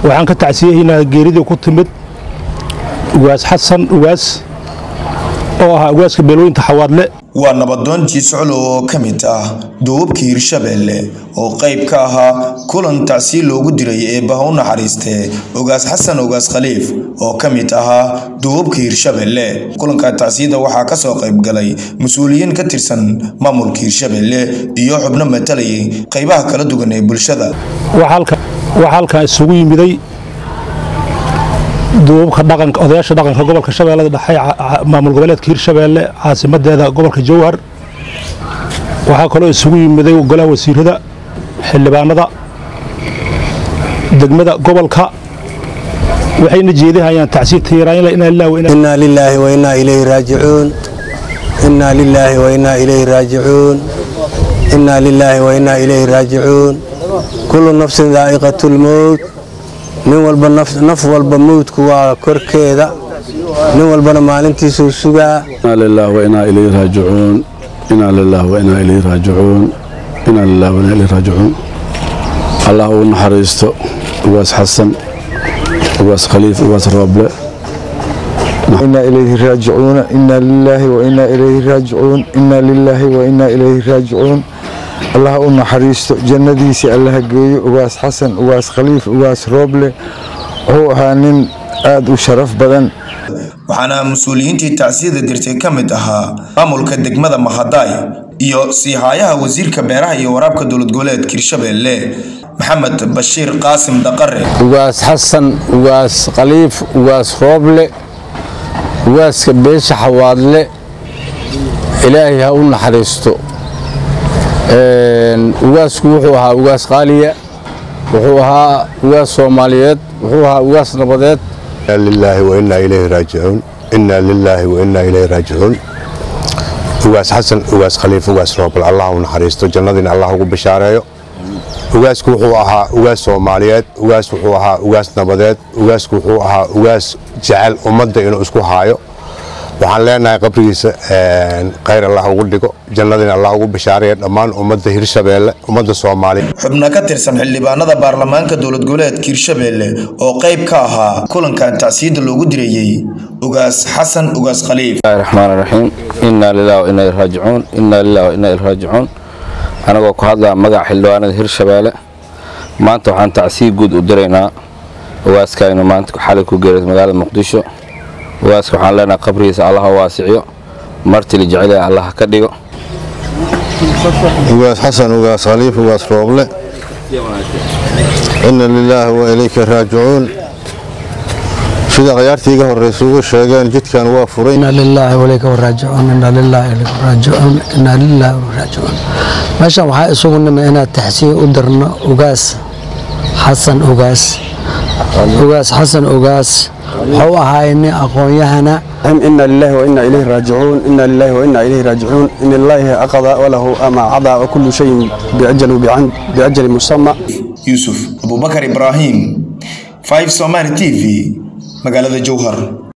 waxaan ka tacsiyahaynaa geeridii ku timid ugaas xasan ugaas oo ahaa ugaaska beelweynta xawaadle waa nabadoon jiiscolo oo ka mid ah duubabka hirshabeelle oo qayb ka ahaa kulan tacsiil loogu diray eebbaha u naxariistee ogaas xasan ogaas khaliif oo ka mid ahaa duubabka hirshabeelle kulanka tacsiyada waxaa ka soo qayb galay mas-uuliyiin ka tirsan maamulka hirshabeelle iyo xubno matalayay qaybaha kala duwan ee bulshada waxaa halkan isugu yimiday duubabka dhaqanka odayaasha dhaqanka gobolka shabeellada dhexe maamul goboleedka hirshabeelle caasimadeeda gobolka jowhar waxaa kaloo isugu yimiday golaha wasiirada xildhibaanada degmada gobolka waxayna jeedihayaan tacsiir inaa lilaahi wainaa ilayhi raajicuun inaa lilaahi wainaa ilayhi raajicuun inaa lilaahi wainaa ilayhi raajicuun kullu nafsin daa'iqatulmowt nin walba naf walba mowdku waa korkeeda nin walbana maalintiisuu sugaa inaa lilah wainaa ilayhi raajicuun inaa lilah wainaa ilayhi raajicuun inaa lilah wainaa ilayhi raajicuun allah uu naxariisto ugaas xasan ugaas khaliif ugaas rooble inaa ilayhi raajicuuna inaa lilaahi wainaa ilayhi raajicuun inaa lilaahi wainaa ilayhi raajicuun allah u naxariisto jannadiisii allaha geeyo ugaas xasan ugaas khaliif ugaas rooble wuxuu ahaa nin aad u sharaf badan waxaana mas-uuliyiintii tacsiyada dirtay ka mid ahaa maamulka degmada mahadaay iyo siihaayaha wasiirka beeraha iyo waraabka dowlad goboleedka hirshabeelle maxamed bashiir qaasim daqare ugaas xasan ugaas khaliif ugaas rooble ugaaska beesha xawaadle ilaahay ha u naxariisto ugaasku wuxuu ahaa ugaas qaaliya wuxuu ahaa ugaas soomaaliyeed wuxuu ahaa ugaas nabadeed lilaahi wainaa ilayhi raajicuun inaa lilaahi wainaa ilayhi raajicuun ugaas xasan ugaas khaliif ugaas roobal allah u naxariisto jannadiina allah ugu bishaareeyo ugaasku wuxuu ahaa ugaas soomaaliyeed ugaas wuxuu ahaa ugaas nabadeed ugaasku wuxuu ahaa ugaas jecel ummadda inuu isku haayo waxaan leenahay qabrigiisa khayr allah ugu dhigo jannadiina allah ugu bishaareeya dhammaan ummadda hirshabeelle ummadda soomaaliya xubno ka tirsan xildhibaanada baarlamaanka dowlad goboleedka hirshabeelle oo qayb ka ahaa kulankan tacsiyada loogu direeyey ugaas xasan ugaas khaliif raxmaan raxiim inaa lilah wainaa il raajicuun inaa lilah wainaa il raajicuun anagoo ku hadlaa magaca xildhibaanada hirshabeelle maanta waxaan tacsiya guud u diraynaa ugaaskaynu maanta xalay ku geeray magaalada muqdisho ugaaska waxaan leenahay qabrigiisa allah u waasiciyo martili jecel allah ka dhigo ugaas xasan ugaas khaliif ugaas rooble ina lilaahi wa ilayka raajicuun sida khayaartii iga horraysa ugu sheegeen jidkan waa furay inaa lilaahi walayka waraajicuun inaa lilaahi ilayka raajicuun inaa lilaahi waraajicuun meeshan waxaa isugu nimi inaad taxsiya u dirno ugaas xasan ugaas ugaas xasan ugaas wuxuu ahaay nin aqoon-yahana ina lilahi waina ilayhi raajicuun ina lilahi waina ilayhi raajicuun in illaahi aqada walahu ama cada wa kullu shayin biajali musama yuusuf abubakar ibraahim 5 somaali t v magaalada jowhar